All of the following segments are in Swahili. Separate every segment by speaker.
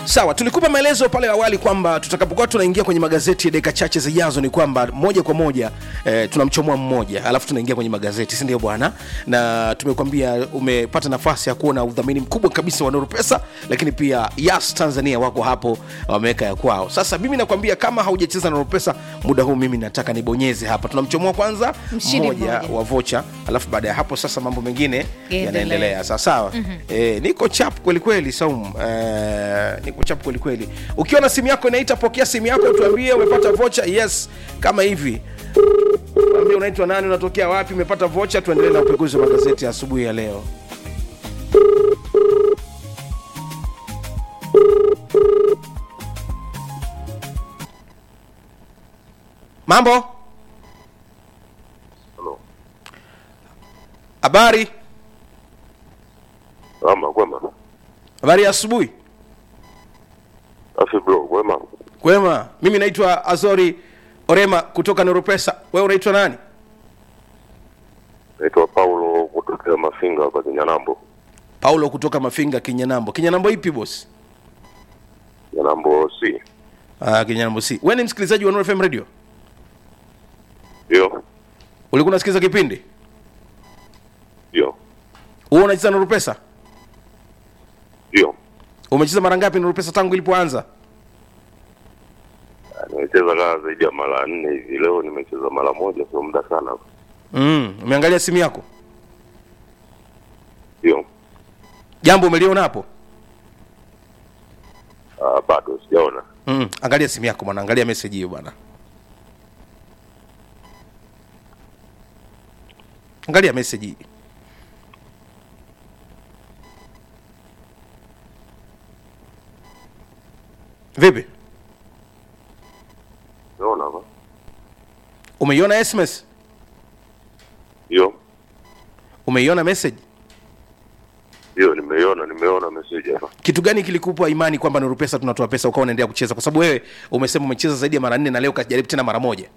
Speaker 1: sawa tulikupa maelezo pale awali kwamba tutakapokuwa tunaingia kwenye magazeti ya dakika chache zijazo ni kwamba moja kwa moja eh, tunamchomoa mmoja alafu tunaingia kwenye magazeti si ndio bwana na tumekwambia umepata nafasi ya kuona udhamini mkubwa kabisa wa Nuru Pesa lakini pia Yas Tanzania wako hapo wameweka ya kwao sasa mimi nakwambia kama haujacheza Nuru Pesa muda huu mimi nataka nibonyeze hapa tunamchomoa kwanza
Speaker 2: Mshindi
Speaker 1: mmoja
Speaker 2: mmoja.
Speaker 1: wa vocha alafu baada ya hapo sasa mambo mengine
Speaker 2: Yaendelee.
Speaker 1: yanaendelea sawa sawa mm-hmm. e, niko chap kwelikweli saum e, niko chap kwelikweli ukiwa na simu yako inaita pokea simu yako tuambie umepata vocha yes kama hivi ambie unaitwa nani unatokea wapi umepata vocha tuendelee na upekuzi wa magazeti ya asubuhi ya leo mambo
Speaker 3: Halo.
Speaker 1: habari
Speaker 3: Ama kwema.
Speaker 1: habari ya asubuhi
Speaker 3: Afi bro, kwema.
Speaker 1: kwema mimi naitwa azori orema kutoka noropesa wewe unaitwa nani
Speaker 3: Naitwa Paulo kutokea Mafinga hapa Kinyanambo.
Speaker 1: paulo kutoka mafinga kinyanambo kinyanambo ipi bosi
Speaker 3: Kinyanambo C.
Speaker 1: ah, kinyanambo si wewe ni msikilizaji wa Nuru fm radio
Speaker 3: Ndio.
Speaker 1: ulikuwa unasikiliza kipindi
Speaker 3: Ndio.
Speaker 1: huo unacheza Nuru pesa
Speaker 3: Ndio.
Speaker 1: umecheza mara ngapi Nuru pesa tangu ilipoanza
Speaker 3: Ah, Nimecheza kama zaidi ya mara nne hivi. Leo nimecheza mara moja, sio muda sana.
Speaker 1: mm, umeangalia simu yako
Speaker 3: Ndio.
Speaker 1: jambo umeliona hapo
Speaker 3: Ah, bado sijaona.
Speaker 1: mm, angalia simu yako bwana angalia message hiyo bwana angalia message hii vipi
Speaker 3: Unaona hapa?
Speaker 1: umeiona sms
Speaker 3: Ndio.
Speaker 1: umeiona message
Speaker 3: Ndio, nimeiona, nimeona message hapa.
Speaker 1: kitu gani kilikupa imani kwamba Nuru Pesa tunatoa pesa ukawa unaendelea kucheza? Kwa sababu wewe umesema umecheza zaidi ya mara nne na leo kajaribu tena mara moja.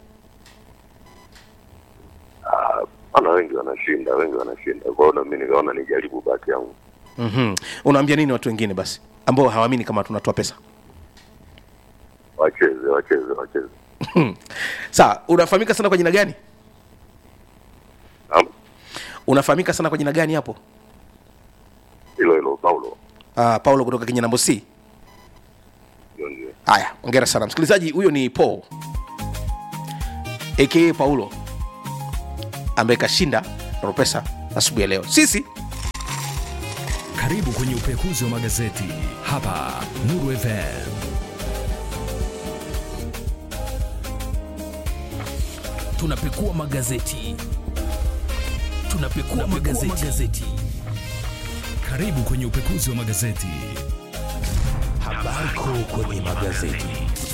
Speaker 3: Ah, ana wengi wanashinda, wengi wanashinda. Kwa hiyo na mimi nikaona nijaribu bahati yangu.
Speaker 1: mm Unaambia nini watu wengine basi ambao hawaamini kama tunatoa pesa?
Speaker 3: Wacheze, wacheze, wacheze.
Speaker 1: Sawa, unafahamika sana kwa jina gani?
Speaker 3: Naam.
Speaker 1: Unafahamika sana kwa jina gani hapo?
Speaker 3: Hilo hilo Paulo.
Speaker 1: Uh, Paulo kutoka Kinyanambo C.
Speaker 3: Ndio ndio.
Speaker 1: Haya, ongera sana msikilizaji. Huyo ni Paul aka Paulo ambaye kashinda Nuru Pesa asubuhi ya leo. Sisi
Speaker 4: Karibu kwenye upekuzi wa magazeti hapa Nuru FM. Tunapekua magazeti, tunapekua magazeti. magazeti. Karibu kwenye upekuzi wa magazeti. Habari kuu kwenye magazeti.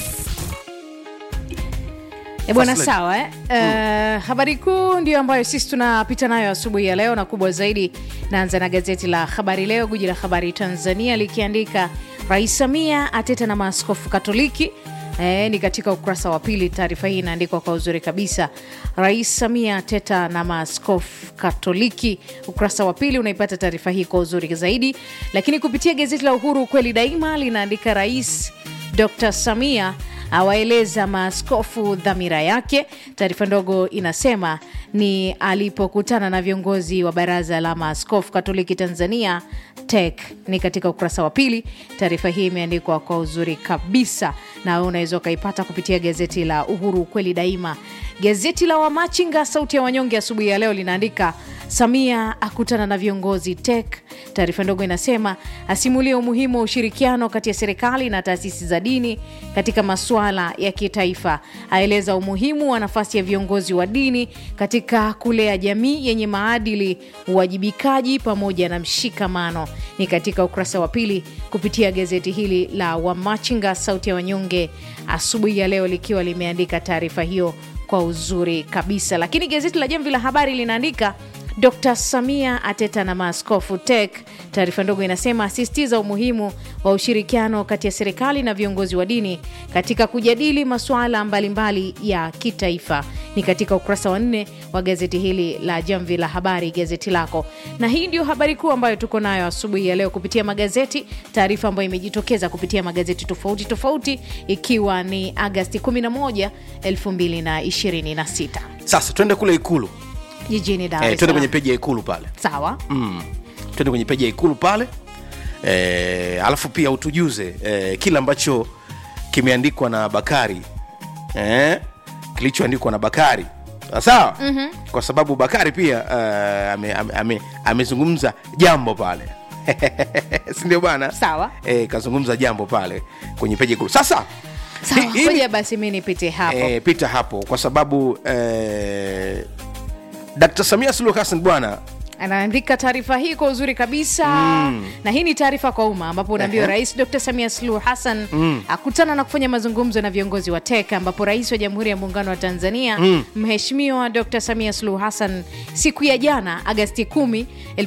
Speaker 2: E bwana,
Speaker 1: First lady.
Speaker 2: sawa eh? Uh, habari kuu ndio ambayo sisi tunapita nayo asubuhi ya leo, na kubwa zaidi, naanza na gazeti la Habari Leo, guji la habari Tanzania likiandika Rais Samia ateta na maaskofu Katoliki. E, ni katika ukurasa wa pili. Taarifa hii inaandikwa kwa uzuri kabisa. Rais Samia ateta na maaskofu Katoliki, ukurasa wa pili unaipata taarifa hii kwa uzuri zaidi. Lakini kupitia gazeti la Uhuru, ukweli daima, linaandika Rais Dr Samia awaeleza maaskofu dhamira yake. Taarifa ndogo inasema ni alipokutana na viongozi wa baraza la maaskofu Katoliki Tanzania TEC. Ni katika ukurasa wa pili. Taarifa hii imeandikwa kwa uzuri kabisa, na wewe unaweza ukaipata kupitia gazeti la Uhuru ukweli daima. Gazeti la Wamachinga sauti ya wanyonge asubuhi ya leo linaandika Samia akutana na viongozi TEC. Taarifa ndogo inasema asimulia umuhimu wa ushirikiano kati ya serikali na taasisi za dini katika masuala ya kitaifa, aeleza umuhimu wa nafasi ya viongozi wa dini katika kulea jamii yenye maadili, uwajibikaji pamoja na mshikamano. Ni katika ukurasa wa pili kupitia gazeti hili la Wamachinga sauti ya wanyonge asubuhi ya leo likiwa limeandika taarifa hiyo kwa uzuri kabisa. Lakini gazeti la Jamvi la Habari linaandika Dr Samia ateta na maaskofu TEC. Taarifa ndogo inasema asisitiza umuhimu wa ushirikiano kati ya serikali na viongozi wa dini katika kujadili masuala mbalimbali ya kitaifa. Ni katika ukurasa wa nne wa gazeti hili la Jamvi la Habari, gazeti lako, na hii ndio habari kuu ambayo tuko nayo asubuhi ya leo kupitia magazeti, taarifa ambayo imejitokeza kupitia magazeti tofauti tofauti, ikiwa ni Agasti 11, 2026
Speaker 1: sasa twende kule ikulu
Speaker 2: jijini Dar
Speaker 1: eh,
Speaker 2: es
Speaker 1: twende kwenye
Speaker 2: Salaam.
Speaker 1: peji ya ikulu pale
Speaker 2: Sawa.
Speaker 1: mm. twende kwenye peji ya ikulu pale eh, alafu pia utujuze eh, kile ambacho kimeandikwa na bakari eh, kilichoandikwa na bakari sawa mm-hmm. kwa sababu bakari pia uh, amezungumza ame, ame, amezungumza jambo pale sindio bana
Speaker 2: Sawa.
Speaker 1: eh, kazungumza jambo pale kwenye peji ya ikulu sasa
Speaker 2: Sawa,
Speaker 1: hii- hii ni-
Speaker 2: ngoja basi mi nipite hapo.
Speaker 1: eh, pita hapo kwa sababu eh, dkt samia suluhu hassan bwana
Speaker 2: anaandika taarifa hii kwa uzuri kabisa na hii ni taarifa kwa umma ambapo unaambiwa
Speaker 1: Ehe.
Speaker 2: rais dr samia suluhu hassan akutana na kufanya mazungumzo na viongozi wa tek ambapo rais wa jamhuri ya muungano wa tanzania mheshimiwa dr samia suluhu hassan siku ya jana agasti 10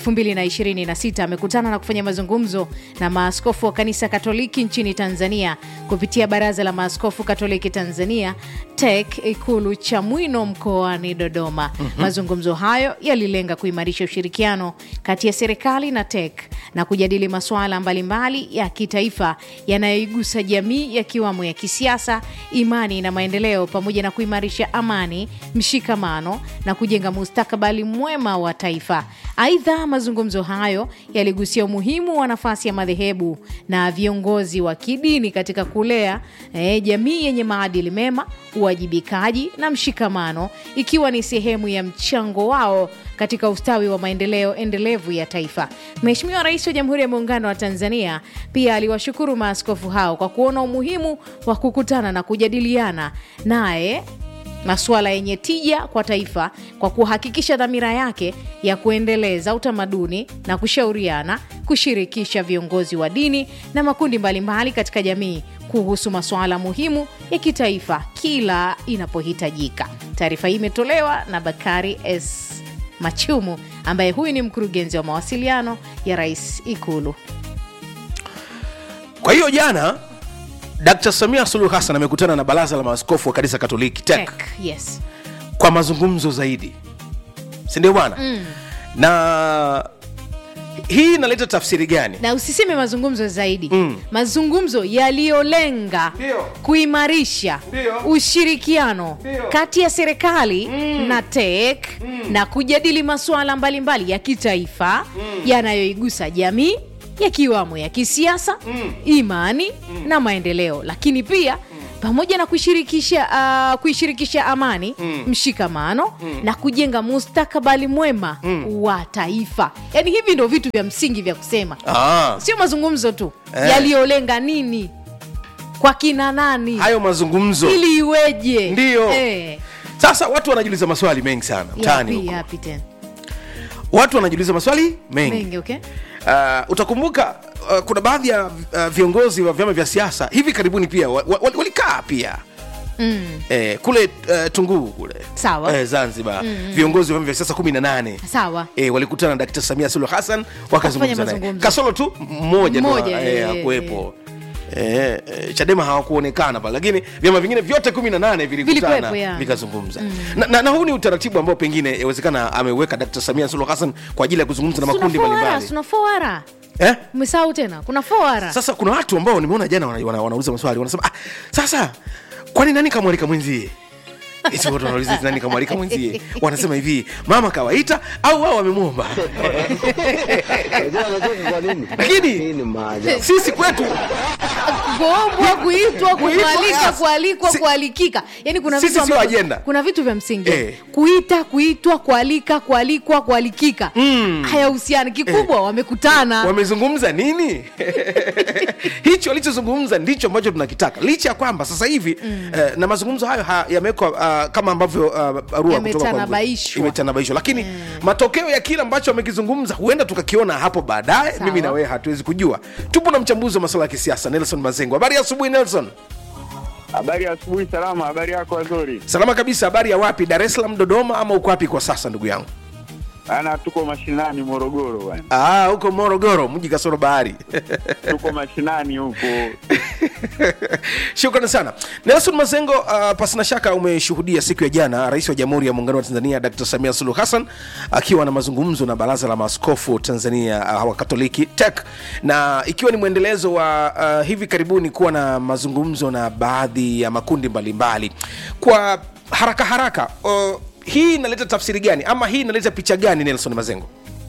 Speaker 2: 2026 amekutana na kufanya mazungumzo na maaskofu wa kanisa katoliki nchini tanzania kupitia baraza la maaskofu katoliki tanzania tek ikulu chamwino mkoani dodoma mazungumzo hayo yalilenga kuimarisha ushirikiano kati ya serikali na tek na kujadili masuala mbalimbali ya kitaifa yanayoigusa jamii yakiwamo ya kisiasa imani na maendeleo pamoja na kuimarisha amani mshikamano na kujenga mustakabali mwema wa taifa aidha mazungumzo hayo yaligusia umuhimu wa nafasi ya madhehebu na viongozi wa kidini katika kulea eh, jamii yenye maadili mema uwajibikaji na mshikamano ikiwa ni sehemu ya mchango wao katika ustawi wa maendeleo endelevu ya taifa. Mheshimiwa Rais wa Jamhuri ya Muungano wa Tanzania pia aliwashukuru maaskofu hao kwa kuona umuhimu wa kukutana na kujadiliana naye masuala yenye tija kwa taifa kwa kuhakikisha dhamira yake ya kuendeleza utamaduni na kushauriana, kushirikisha viongozi wa dini na makundi mbalimbali katika jamii kuhusu masuala muhimu ya kitaifa kila inapohitajika. Taarifa hii imetolewa na Bakari S Machumu ambaye huyu ni mkurugenzi wa mawasiliano ya Rais Ikulu.
Speaker 1: kwa hiyo jana dkt samia suluhu hassan amekutana na baraza la maaskofu wa kanisa katoliki tek
Speaker 2: Tech, yes.
Speaker 1: kwa mazungumzo zaidi sindio bwana mm. na hii inaleta tafsiri gani
Speaker 2: na usiseme mazungumzo zaidi
Speaker 1: Mm.
Speaker 2: mazungumzo yaliyolenga
Speaker 1: Ndio.
Speaker 2: kuimarisha
Speaker 1: Ndio.
Speaker 2: ushirikiano
Speaker 1: Ndio.
Speaker 2: kati ya serikali na tek na kujadili masuala mbalimbali ya kitaifa yanayoigusa jamii yakiwamo ya kisiasa imani na maendeleo lakini pia pamoja na kuishirikisha uh, kuishirikisha amani mshikamano na kujenga mustakabali mwema wa taifa yaani hivi ndo vitu vya msingi vya kusema
Speaker 1: ah,
Speaker 2: sio mazungumzo tu
Speaker 1: Eh.
Speaker 2: yaliyolenga nini kwa kina nani
Speaker 1: hayo mazungumzo
Speaker 2: ili iweje
Speaker 1: Ndio.
Speaker 2: eh.
Speaker 1: sasa watu wanajiuliza maswali mengi sana mtaani
Speaker 2: yapi
Speaker 1: huko
Speaker 2: yapi tena
Speaker 1: watu wanajiuliza maswali mengi
Speaker 2: mengi okay
Speaker 1: uh, utakumbuka uh, kuna baadhi ya uh, viongozi wa vyama vya siasa hivi karibuni pia wa- wa- wali- walikaa pia
Speaker 2: mm.
Speaker 1: eh, kule uh, tunguu kule
Speaker 2: Sawa.
Speaker 1: eh, zanzibar mm. viongozi wa vyama vya siasa kumi na nane
Speaker 2: sawa
Speaker 1: E, walikutana na Dkt. Samia Suluhu Hassan wakazungumza naye.
Speaker 2: mazungumzo.
Speaker 1: Kasoro tu mmoja
Speaker 2: Mmoja,
Speaker 1: e,
Speaker 2: eh,
Speaker 1: hakuwepo. E, e, Chadema hawakuonekana pale, lakini vyama vingine vyote kumi na nane vilikutana
Speaker 2: Vilikuwepo, ya.
Speaker 1: vikazungumza na, na, na huu ni utaratibu ambao pengine yawezekana ameweka Dkt. Samia Suluhu Hassan kwa ajili ya kuzungumza na makundi
Speaker 2: Tuna foara,
Speaker 1: mbalimbali
Speaker 2: tuna foara
Speaker 1: eh?
Speaker 2: umesahau tena kuna foara
Speaker 1: Sasa kuna watu ambao nimeona jana wana, wana, wanauliza maswali wanasema ah, sasa kwani nani kamwalika mwenzie Eti watu wanauliza eti nani kamwalika mwenzie wanasema hivi mama kawaita au wao wamemwomba
Speaker 5: Unajua anacheka kwa nini?
Speaker 1: Lakini-
Speaker 5: hii ni maajabu.
Speaker 1: sisi kwetu
Speaker 2: kuombwa kuitwa kualika
Speaker 1: yes.
Speaker 2: kualikwa
Speaker 1: Si-
Speaker 2: kualikika yani kuna
Speaker 1: Sisi
Speaker 2: vitu
Speaker 1: sio
Speaker 2: ambavyo-
Speaker 1: ajenda.
Speaker 2: kuna vitu vya msingi
Speaker 1: Eh.
Speaker 2: kuita kuitwa kualika kualikwa kualikika
Speaker 1: Mm.
Speaker 2: hayahusiani kikubwa wamekutana
Speaker 1: wamezungumza nini hicho walichozungumza ndicho ambacho tunakitaka licha ya kwamba sasa hivi eh, na mazungumzo hayo ha, yamewekwa uh, kama ambavyo uh, barua kutoka kwa-
Speaker 2: Yametanabaishwa.
Speaker 1: imetanabaishwa lakini matokeo ya kile ambacho wamekizungumza huenda tukakiona hapo baadaye
Speaker 2: Sawa.
Speaker 1: mimi na wewe hatuwezi kujua tupo na mchambuzi wa masuala ya kisiasa nelson mazengo habari ya asubuhi nelson
Speaker 6: Habari ya asubuhi, salama. Habari yako Azori?
Speaker 1: salama kabisa habari ya wapi dar es salaam dodoma ama uko wapi kwa sasa ndugu yangu
Speaker 6: Ana tuko mashinani Morogoro bwana.
Speaker 1: Ah, huko Morogoro, mji kasoro bahari.
Speaker 6: Tuko mashinani huko.
Speaker 1: Shukrani sana Nelson Mazengo. Uh, pasina shaka umeshuhudia siku ya jana Rais wa Jamhuri ya Muungano wa Tanzania Dr. Samia Suluhu Hassan akiwa na mazungumzo na Baraza la Maaskofu Tanzania uh, wa Katoliki TEC, na ikiwa ni mwendelezo wa uh, hivi karibuni kuwa na mazungumzo na baadhi ya makundi mbalimbali mbali. Kwa haraka haraka uh, hii inaleta tafsiri gani ama hii inaleta picha gani Nelson Mazengo?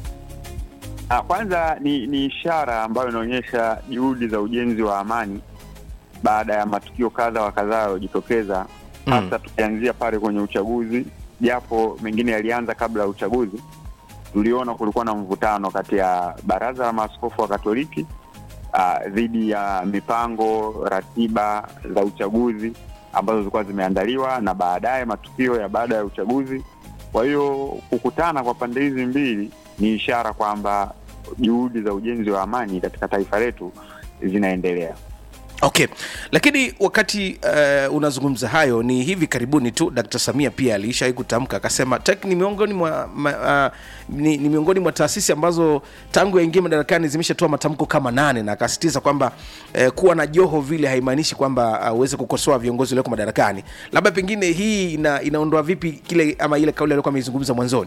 Speaker 6: Ah, kwanza ni, ni ishara ambayo inaonyesha juhudi za ujenzi wa amani baada ya matukio kadha wa kadhaa yaliyojitokeza
Speaker 1: Mm.
Speaker 6: hasa tukianzia pale kwenye uchaguzi, japo mengine yalianza kabla ya uchaguzi. Tuliona kulikuwa na mvutano kati ya Baraza la Maaskofu wa Katoliki ah, dhidi ya mipango, ratiba za uchaguzi ambazo zilikuwa zimeandaliwa na baadaye matukio ya baada ya uchaguzi. Kwa hiyo kukutana kwa pande hizi mbili ni ishara kwamba juhudi za ujenzi wa amani katika taifa letu zinaendelea.
Speaker 1: Okay, lakini wakati uh, unazungumza hayo, ni hivi karibuni tu Dkt. Samia pia aliishawahi kutamka akasema TEC ni miongoni mwa ma, uh, ni, ni miongoni mwa taasisi ambazo tangu yaingie madarakani zimeshatoa matamko kama nane, na akasisitiza kwamba uh, kuwa na joho vile haimaanishi kwamba uh, uweze kukosoa viongozi walioko madarakani. Labda pengine hii ina, inaondoa vipi kile ama ile kauli aliyokuwa ameizungumza mwanzoni?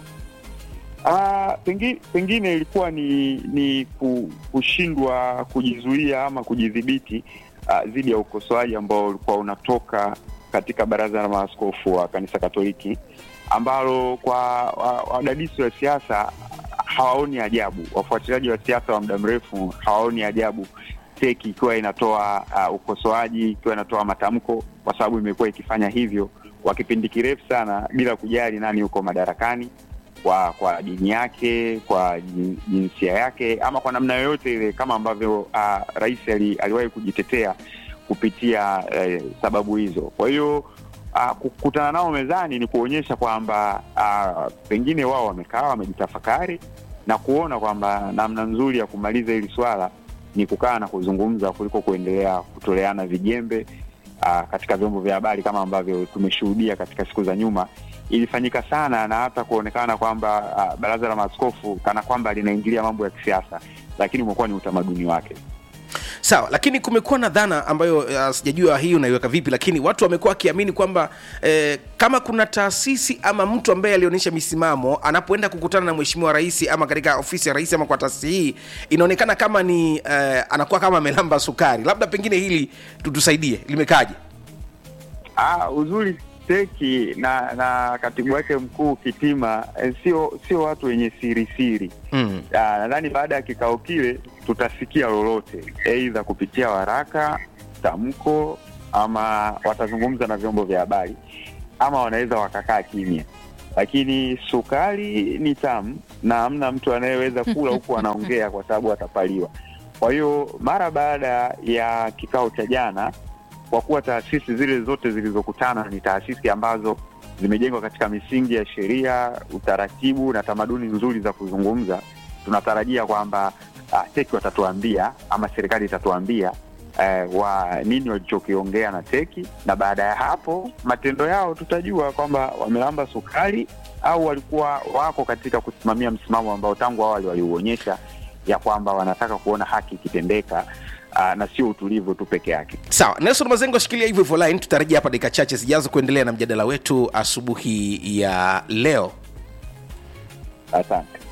Speaker 6: Ah, pengine, pengine ilikuwa ni ni ku- kushindwa kujizuia ama kujidhibiti ah, dhidi ya ukosoaji ambao ulikuwa unatoka katika baraza la maaskofu wa kanisa Katoliki ambalo kwa wa- wadadisi wa siasa hawaoni ajabu, wafuatiliaji wa siasa wa muda mrefu hawaoni ajabu teki ikiwa inatoa uh, ukosoaji, ikiwa inatoa matamko, kwa sababu imekuwa ikifanya hivyo kwa kipindi kirefu sana bila kujali nani yuko madarakani kwa kwa dini yake, kwa jin- jinsia yake, ama kwa namna yoyote ile, kama ambavyo uh, rais ali, aliwahi kujitetea kupitia eh, sababu hizo. Kwa hiyo uh, kukutana nao mezani ni kuonyesha kwamba uh, pengine wao wamekaa wamejitafakari na kuona kwamba namna nzuri ya kumaliza hili swala ni kukaa na kuzungumza kuliko kuendelea kutoleana vijembe uh, katika vyombo vya habari kama ambavyo tumeshuhudia katika siku za nyuma ilifanyika sana na hata kuonekana kwamba uh, baraza la maaskofu kana kwamba linaingilia mambo ya kisiasa, lakini umekuwa ni utamaduni wake.
Speaker 1: Sawa, lakini kumekuwa na dhana ambayo uh, sijajua hii unaiweka vipi, lakini watu wamekuwa wakiamini kwamba eh, kama kuna taasisi ama mtu ambaye alionyesha misimamo anapoenda kukutana na mheshimiwa rais ama katika ofisi ya rais ama kwa taasisi hii, inaonekana kama ni eh, anakuwa kama amelamba sukari. Labda pengine hili tutusaidie, limekaje?
Speaker 6: Ah, uzuri teki na na katibu wake mkuu Kitima eh, sio sio watu wenye siri siri.
Speaker 1: Mm.
Speaker 6: Ah, nadhani baada ya kikao kile tutasikia lolote, aidha kupitia waraka, tamko, ama watazungumza na vyombo vya habari, ama wanaweza wakakaa kimya. Lakini sukari ni tamu na hamna mtu anayeweza kula huku anaongea kwa sababu atapaliwa. Kwa hiyo mara baada ya kikao cha jana, kwa kuwa taasisi zile zote zilizokutana ni taasisi ambazo zimejengwa katika misingi ya sheria, utaratibu na tamaduni nzuri za kuzungumza, tunatarajia kwamba uh, teki watatuambia ama serikali itatuambia eh, wa nini walichokiongea na teki, na baada ya hapo matendo yao tutajua kwamba wamelamba sukari au walikuwa wako katika kusimamia msimamo ambao tangu awali waliuonyesha ya kwamba wanataka kuona haki ikitendeka uh, na sio utulivu tu peke yake.
Speaker 1: Sawa, Nelson Mazengo, shikilia hivyo hivyo line, tutarejea hapa dakika chache zijazo kuendelea na mjadala wetu asubuhi ya leo.
Speaker 6: Asante.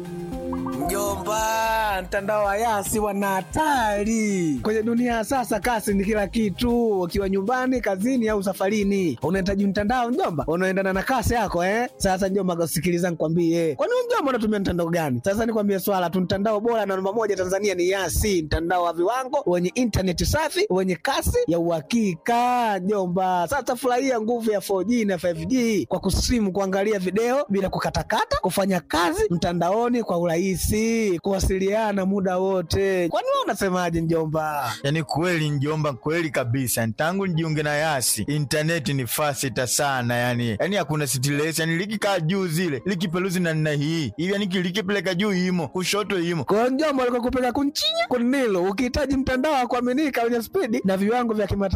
Speaker 7: Mjomba, mtandao wa Yasi wana hatari kwenye dunia ya sasa. Kasi ni kila kitu, ukiwa nyumbani, kazini au safarini, unahitaji mtandao mjomba, unaendana na kasi yako eh. Sasa mjomba, sikiliza nikwambie, kwani wewe mjomba unatumia mtandao gani? Sasa nikwambie swala tu, mtandao bora na namba moja Tanzania ni Yasi, mtandao wa viwango wenye intaneti safi wenye kasi ya uhakika mjomba. Sasa furahia nguvu ya 4G na 5G kwa kusimu, kuangalia video bila kukatakata, kufanya kazi mtandaoni kwa urahisi, kuwasiliana muda wote. Kwani wewe unasemaje mjomba?
Speaker 8: Yaani kweli njomba, kweli kabisa. Tangu nijiunge na Yasi intaneti ni fasita sana, yani yani hakuna stress, yani likikaa juu zile likipeluzi na nina hii hivi, yani likipeleka juu imo kushoto imo
Speaker 7: Kwa mjomba, alikokupeleka kunchinya kunilo, ukihitaji mtandao wa kuaminika wenye spidi na viwango vya kimataifa